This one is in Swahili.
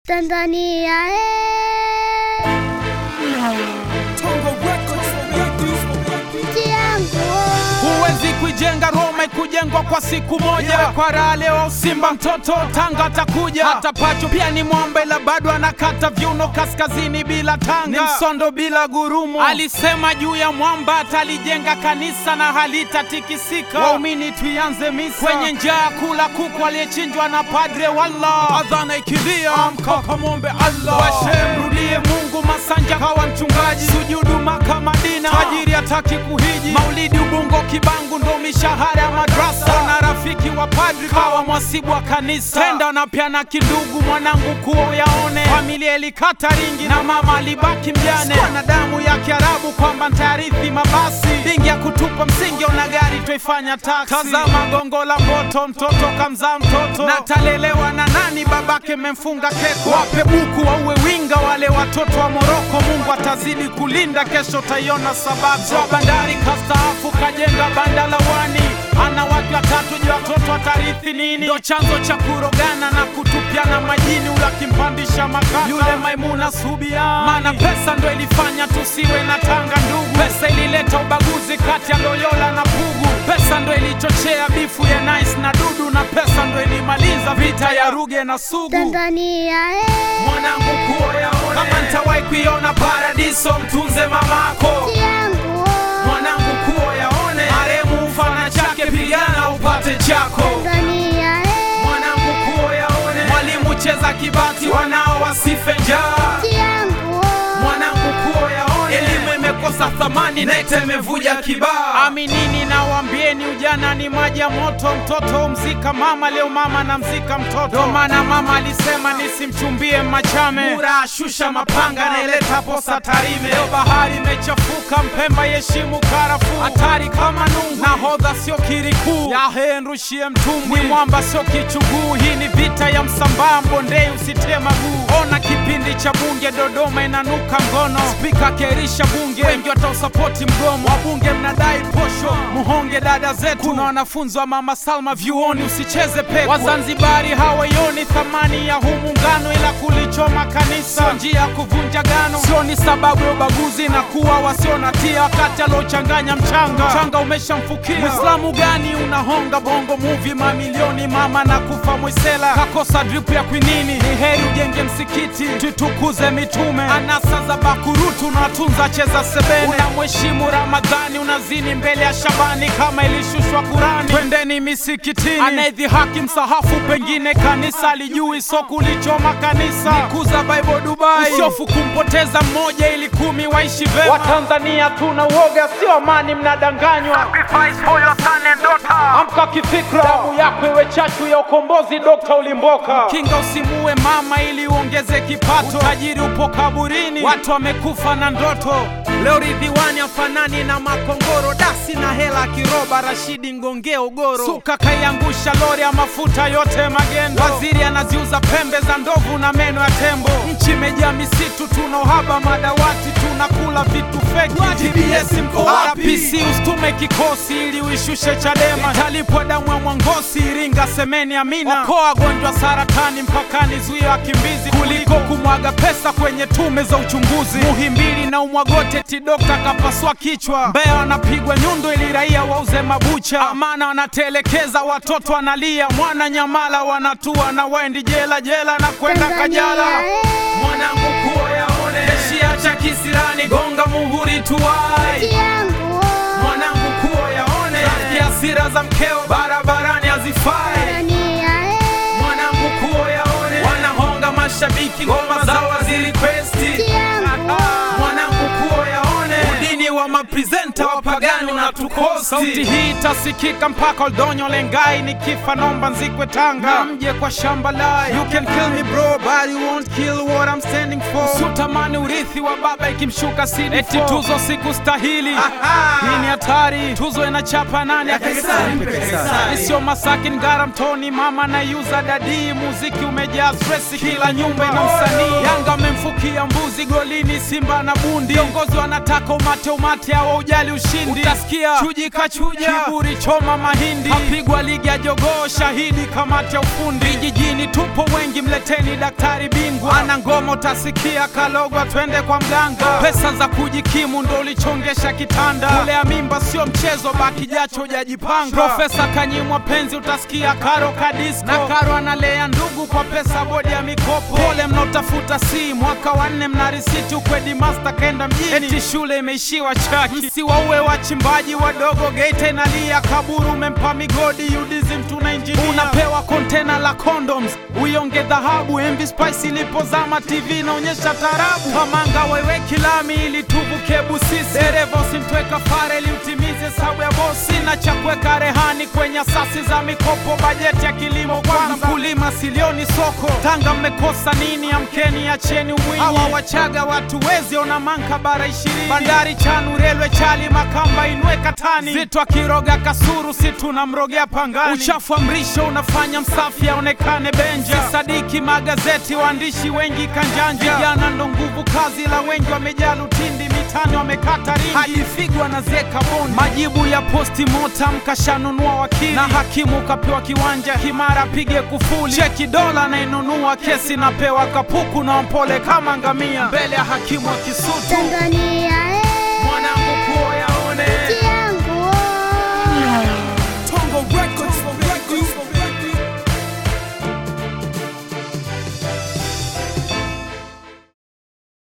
Tanzania eh, nchi yangu Huwezi kuijenga Roma ikujengwa kwa siku moja. Kwa raha leo Simba mtoto Tanga atakuja, hata Pacho pia ni mwamba, ila bado anakata viuno kaskazini bila tanga, ni msondo bila gurumo. Alisema juu ya mwamba atalijenga kanisa na halitatikisika. Waumini tuianze misa kwenye njaa, kula kuku aliyechinjwa na padre. Walla adhana ikilia, amka kamwombe Allah, washe mrudie Mungu. Masanja kawa mchungaji, sujudu Maka Madina, tajiri hataki kuhiji, maulidi Ubungo Kibangu ndo mishahara ya madrasa, na rafiki wa padri kawa mwasibu wa kanisa, tenda na pia na kidugu mwanangu kuo yaone, familia ilikata ringi na mama alibaki mjane, Sikuwa na damu ya Kiarabu kwamba ntayarithi mabasi, dingi ya kutupa msingi ona gari twaifanya taksi, tazama gongo la moto, mtoto kamzaa mtoto na talelewa na nani, babake memfunga keko, wape buku wauwe winga wale watoto wa Moroko, Mungu atazidi kulinda, kesho taiona sababu wa bandari kastaafu kajenga banda la wani ana watu watatu, je, watoto watarithi nini? Ndo chanzo cha kurogana na kutupiana majini, ula kimpandisha makaka yule Maimuna Subiani, maana pesa ndo ilifanya tusiwe na tanga ndugu. Pesa ilileta ubaguzi kati ya Loyola na Pugu. Pesa ndo ilichochea bifu ya Nice na Dudu, na pesa ndo ilimaliza vita ya Ruge na Sugu. Tanzania eh, Mwanangu kuoyaone, kama ntawahi kuiona paradiso, mtunze mamako nchi yangu mwanangu kuo yaone maremu mfana chake pigana upate chako Tanzania eh, mwanangu kuo yaone mwalimu cheza kibati wanao wasife njaa nchi yangu mwanangu kuo yaone elimu imekosa thamani nete imevuja kibaa aminini na wambieni ujana ni maji ya moto mtoto umzika mama leo mama na mzika mtoto ndo maana mama alisema nisimchumbie machame mura shusha mapanga naileta posa tarime leo bahari imechafuka mpemba yeshimu karafuu hatari kama nungu nahodha sio kirikuu yahe nrushie mtumbwi mwamba sio kichuguu hii ni vita ya msambaa mbondei usitie maguu ona kipindi cha bunge dodoma inanuka ngono spika kerisha bunge wengi watausapoti mgomo wabunge mnadai posho muhonge dada zetu kuna wanafunzi wa mama salma vyuoni usicheze pepo wazanzibari hawaioni thamani ya huu muungano ila kulichoma kanisa sio njia ya kuvunja gano sio ni sababu ya ubaguzi na kuwa wasio na tia wakati aliochanganya mchanga mchanga umeshamfukia mwislamu gani unahonga bongo muvi mamilioni mama na kufa mwisela kakosa dripu ya kwinini ni heri ujenge msikiti tutukuze mitume anasa za bakurutu unatunza cheza sebene unamheshimu ramadhani unazini mbele ya shabani kama ilishushwa kurani twendeni misikitini anayedhihaki msahafu pengine kanisa alijui so kulichoma kanisa nikuza bible dubai usiofu kumpoteza mmoja ili kumi waishi vema watanzania tuna uoga sio amani mnadanganywa amka kifikra damu yako iwe chachu ya ukombozi dokta ulimboka kinga usimuue mama ili uongeze kipato utajiri upo kaburini watu wamekufa na ndoto leo ridhiwani afanani na makongoro dasi na hela kiroba rashidi ngongea ugoro suka kaiangusha lori ya mafuta yote magendo waziri anaziuza pembe za ndovu na meno ya tembo nchi imejaa misitu tuna uhaba madawati tunakula vitu feki TBS mko wapi RPC usitume kikosi ili uishushe Chadema italipwa damu ya Mwangosi Iringa semeni amina okoa wagonjwa saratani mpakani zuia wakimbizi kuliko kumwaga pesa kwenye tume za uchunguzi Muhimbili na umwagote ti dokta kapasua kichwa Mbeya wanapigwa nyundo ili raia wauze mabucha Amana wanatelekeza watoto wanalia mwana Nyamala wanatua na waendi jela jela na kwenda Kajala Tanzania eh, mwanangu kuo yaone Shia cha kisirani gonga muhuri tuwai nchi yangu mwanangu kuo yaone Rafiki hasira za mkeo barabarani hazifai Tanzania eh, mwanangu kuo yaone wanahonga mashabiki ngoma zao wazirikwesti nchi yangu mwanangu kuo yaone udini wa maprezenta wapagani unatukosti sauti hii itasikika mpaka oldonyo lengai nikifa nomba nzikwe tanga na mje kwa shamba lai you can kill me bro but you won't kill what I'm standing for usitamani urithi wa baba ikimshuka CD eti tuzo siku stahili hii ni hatari tuzo inachapa nani sio masaki ngara mtoni mama na yuza dadii muziki umejaa stress kila nyumba ina msanii yanga amemfukia mbuzi golini simba na bundi viongozi wanataka umate umate hawa ujali ushindi utasikia utasikia chuji kachuja, kiburi choma mahindi, kapigwa ligi ya jogoo, shahidi kamati ya ufundi. Vijijini tupo wengi, mleteni daktari bingwa, ana ngoma utasikia, kalogwa twende kwa mganga. Pesa za kujikimu ndo ulichongesha kitanda, kulea mimba sio mchezo, baki jacho hujajipanga. Profesa kanyimwa penzi, utasikia karo kadisko, na karo analea ndugu kwa pesa bodi ya mikopo. Pole mnaotafuta si mwaka wa nne, mna risiti ukwedi master kaenda mjini, eti shule imeishiwa chaki. Msiwaue wachimbaji wadogo, Geita inalia, kaburu umempa migodi, UDSM tuna injinia, unapewa kontena la condoms, uionge dhahabu. MV Spice ilipozama, TV inaonyesha tarabu, Kamanga wewe kilami ili tuvuke Busisi, dereva usimtwe kafara ili utimize hesabu ya bosi, na cha kuweka rehani kwenye asasi za mikopo, bajeti ya kilimo kwanza, mkulima silioni soko. Tanga mmekosa nini? Amkeni, acheni umwinyi. Hawa Wachaga watu wezi ona manka bara ishirini, bandari Chanu, relwe Chali, Makamba inwe Katani, Zitwa Kiroga Kasuru, si tunamrogea Pangani. Uchafu wa mrisho unafanya msafi aonekane Benja, sisadiki magazeti, waandishi wengi kanjanja, vijana ndo nguvu kazi, la wengi wamejaa lutindi, mitani wamekata ringi, hadi Figo anazeka bondi. Majibu ya posti mortem kashanunua wakili, na hakimu kapewa kiwanja Kimara, pige kufuli, cheki dola nainunua, kesi napewa kapuku na mpole kama ngamia, mbele ya hakimu wa Kisutu. Tanzania